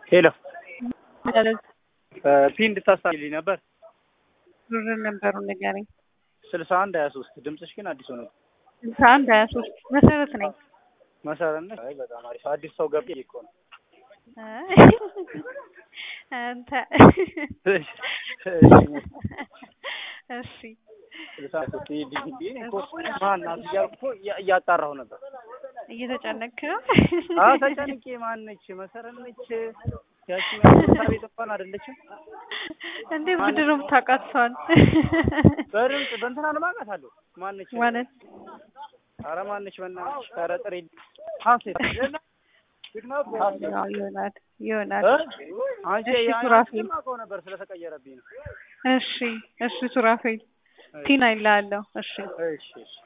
ሄሎ ፒን እንድታስታልኝ ነበር። ዙር ነበሩ ንገረኝ። ስልሳ አንድ ሀያ ሶስት ድምፅሽ ግን አዲስ ሆነ። ስልሳ አንድ ሀያ ሶስት መሰረት ነኝ። መሰረት አይ በጣም አሪፍ አዲስ ሰው ገብ እኮ ነው። አንተ እሺ ስልሳ ሶስት ዲዲን እኮ ማናት እያልኩ እኮ እያ- እያጣራሁ ነበር። እየተጨነክ ነው? አዎ ተጨንቄ ማነች መሰረት ነች ያቺኛው ቤት እንኳን አይደለችም። እንዴ ምንድን ነው የምታውቃት ሰዋን? በድምፅ በእንትና ልማቃት አለሁ ማነች ማለት ኧረ ማነች በእናትሽ ኧረ ጥሪ ሀሴት ሀሴት ያው ይሆናል ይሆናል። እ? አንቺ እሺ፣ ያ- ሱራፌል። አንቺን ማውቀው ነበር ስለተቀየረብኝ ነው። እሺ እሺ ሱራፌል ቲና ይላለሁ። እሺ እሺ እሺ